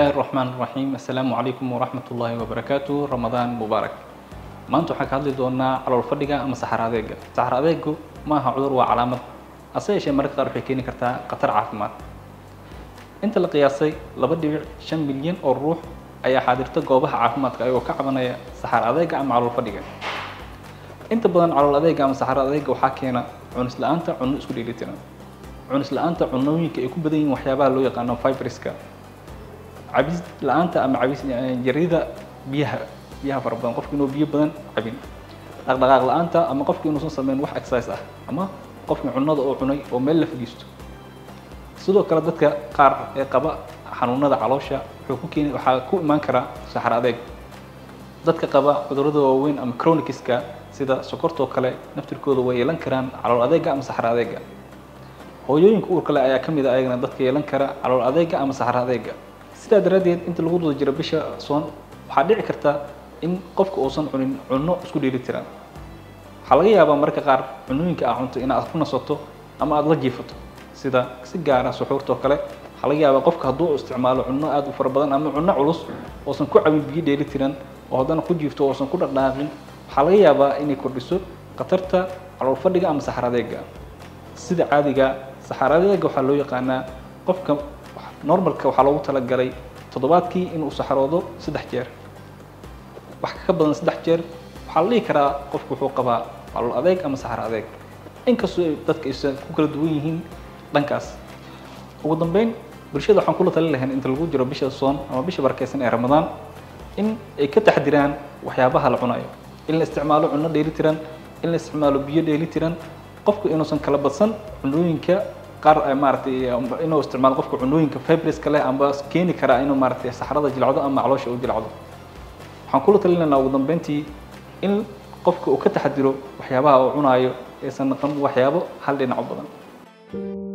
الله الرحمن الرحيم السلام عليكم ورحمة الله وبركاته رمضان مبارك maanta waxaan ka hadli doonaa calool fadhiga ama saxar adeega saxar adeegu ma aha cudur waa calaamad hase yeeshee mararka qaar waxay keeni kartaa khatar caafimaad inta la qiyaasay laba dhibic shan milyan oo ruux ayaa xaadirta goobaha caafimaadka ayagoo ka cabanaya saxar adeega ama calool fadhiga inta badan calool adeega ama saxar adeega waxaa keena cunis la-aanta cunno isku dheelitiran cunis la-aanta cunnooyinka ay ku badan yihiin waxyaabaha loo yaqaano fibriska cabis la-aanta ama cabis yarida biyaha biyaha fara badan qofka inuu biyo badan cabin dhaqdhaqaaq la-aanta ama qofka inuusan sameyn wax exercise ah ama qofka cunnada oo cunay oo meel la fadhiisto sidoo kale dadka qaar ee qaba xanuunada caloosha wuxuu ku keeni waxaa ku imaan karaa saxar adeeg dadka qaba cudurrada waaweyn ama chronikiska sida sokortoo kale naftirkooda way yeelan karaan calool adeega ama saxar adeega hooyooyinka uurka leh ayaa ka mid ah ayagana dadka yeelan kara calool adeega ama saxar adeega sidaa daraaddeed inta lagu guda jiro bisha soon waxaa dhici karta in qofka uusan cunin cunno isku dheeli tiran waxaa laga yaabaa marka qaar cunnooyinka aa cunto inaad ku nasato ama aada la jiifato sida si gaara suxuurtoo kale waxaa laga yaabaa qofka hadduu isticmaalo cunno aada u fara badan ama cunno culus oosan ku cabin biyo dheeli tiran oo haddana ku jiifto oosan ku dhaqdhaaqin waxaa laga yaabaa inay kordhiso khatarta calool fadhiga ama saxar adeega sida caadiga saxar adeega waxaa loo yaqaanaa qofka normalka waxaa loogu talagalay toddobaadkii inuu saxaroodo saddex jeer wax ka badan saddex jeer waxaa la dhihi karaa qofku wuxuu qabaa calool adeeg ama saxar adeeg inkastoo ay dadka aysan ku kala duwan yihiin dhankaas ugu dambeyn bulshada waxaan kula talin lahayn inta lagu jiro bisha soon ama bisha barakeysan ee ramadaan in ay ka taxdiraan waxyaabaha la cunayo in la isticmaalo cunno dheeli tiran in la isticmaalo biyo dheeli tiran qofku inuusan kala badsan cunooyinka qaar maaragtay inuu isticmaalo qofka cunooyinka fibriska leh amba keeni karaa inuu maaragtay saxarada jilcdo ama caloosha u jilcdo waxaan kula talinaynaa ugu dambeyntii in qofka uu ka taxadiro waxyaabaha uu cunaayo aysan noqon waxyaabo hal dhinac u badan